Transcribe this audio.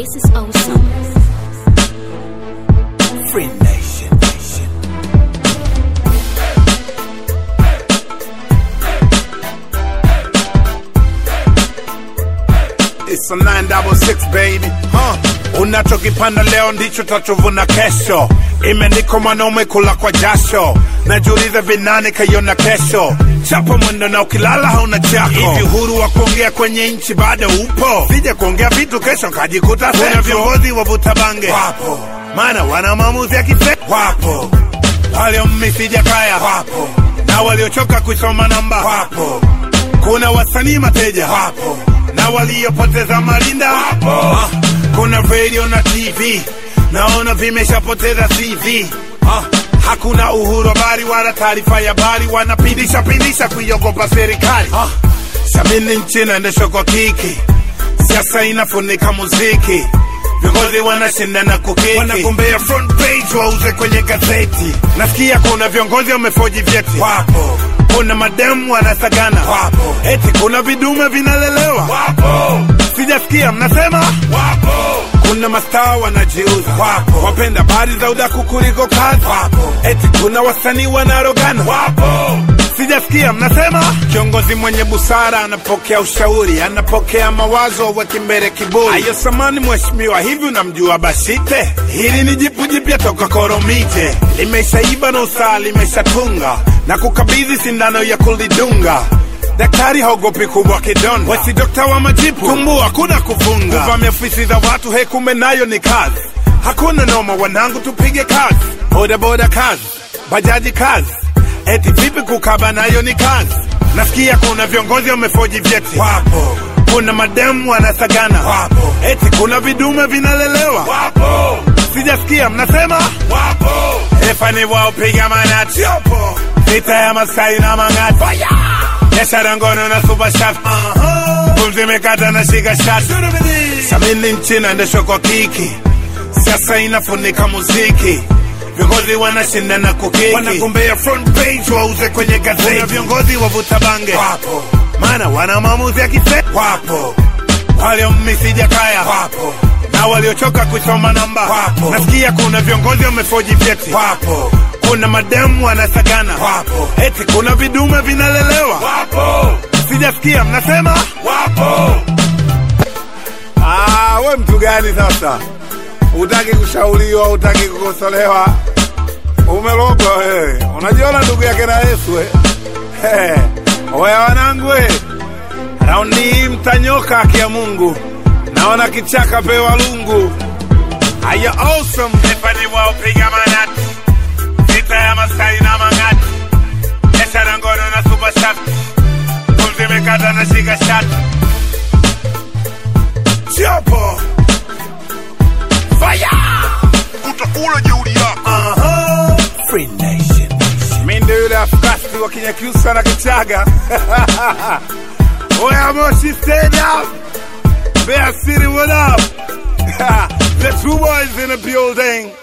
This is awesome. Free Nation. Nation. It's a 966 baby. Huh. Unachokipanda leo ndicho tachovuna kesho. Imeandikwa mwanaume kula kwa jasho. Najiuliza vinani kaiona kesho. Chapa mwendo na ukilala hauna chako. Hivi uhuru wa kuongea kwenye nchi bado upo? Sija kuongea vitu kesho kajikuta kuna viongozi wavuta bange wapo, maana wana maamuzi ya kise wapo, waliomisi Jakaya wapo, na waliochoka kuisoma namba wapo, kuna wasanii mateja wapo, na waliopoteza malinda wapo. Ah, kuna radio na TV naona vimeshapoteza CV. Ah, hakuna uhuru wa habari wala taarifa ya habari, wanapindisha pindisha kuiogopa serikali. Ah, sabini nchi inaendeshwa kwa kiki, siasa inafunika muziki, viongozi wanashindana kukiki, wanagombea front page wauze kwenye gazeti. Nasikia kuna viongozi wamefoji vyeti, wapo kuna mademu wanasagana, wapo eti kuna vidume vinalelewa, wapo sijasikia mnasema, wapo kuna mastaa wanajiuza, wapo wapenda habari za udaku kuliko kazi, wapo eti kuna wasanii wanarogana, wapo sijasikia mnasema. Kiongozi mwenye busara anapokea ushauri, anapokea mawazo, weki mbele kiburi. Ayo samani mheshimiwa, hivi unamjua Bashite? Hili ni jipu jipya toka Koromije, limeshaiba na usaa limeshatunga na kukabidhi sindano ya kulidunga daktari haogopi kubwa kidonda, wesi dokta wa majipu, tumbu hakuna kufunga, kuvamia ofisi za watu, he, kumbe nayo ni kazi. Hakuna noma, wanangu, tupige kazi, bodaboda kazi, bajaji kazi, eti vipi kukaba nayo ni kazi. Nasikia kuna viongozi wamefoji vyeti, wapo kuna mademu wanasagana, wapo eti kuna vidume vinalelewa, wapo sijasikia mnasema, wapo efani wao piga manati, yopo vita ya Masai na Mang'ati biashara ngono na super shaft pumzi imekata na shika shati samini nchi inaendeshwa kwa kiki siasa inafunika muziki viongozi wanashindana kukiki wanagombea front page wauze kwenye gazeti kuna viongozi wavuta bange wapo maana wana maamuzi ya kise wapo waliomisi Jakaya wapo na waliochoka kusoma namba wapo nasikia kuna viongozi wamefoji vyeti wapo kuna mademu wanasagana wapo eti kuna vidume vinalelewa wapo sijasikia mnasema wapo ah, we mtu gani sasa utaki kushauriwa utaki kukosolewa umelogwa wewe unajiona ndugu yake na yesu we. Hey, oya wanangu we raundi hii mtanyoka haki ya mungu naona kichaka pewa lungu aya awesome epani wao piga manati vita ya Masai na Mang'ati, biashara ngono na super shaft, pumzi imekata na shika shati, chapo fire, utakula jeuri yako aha, free nation. Mi ndio yule afkasti wa Kinyakyusa na Kichaga. Oya Moshi, stand up. Bear City, what up? the two boys in the building.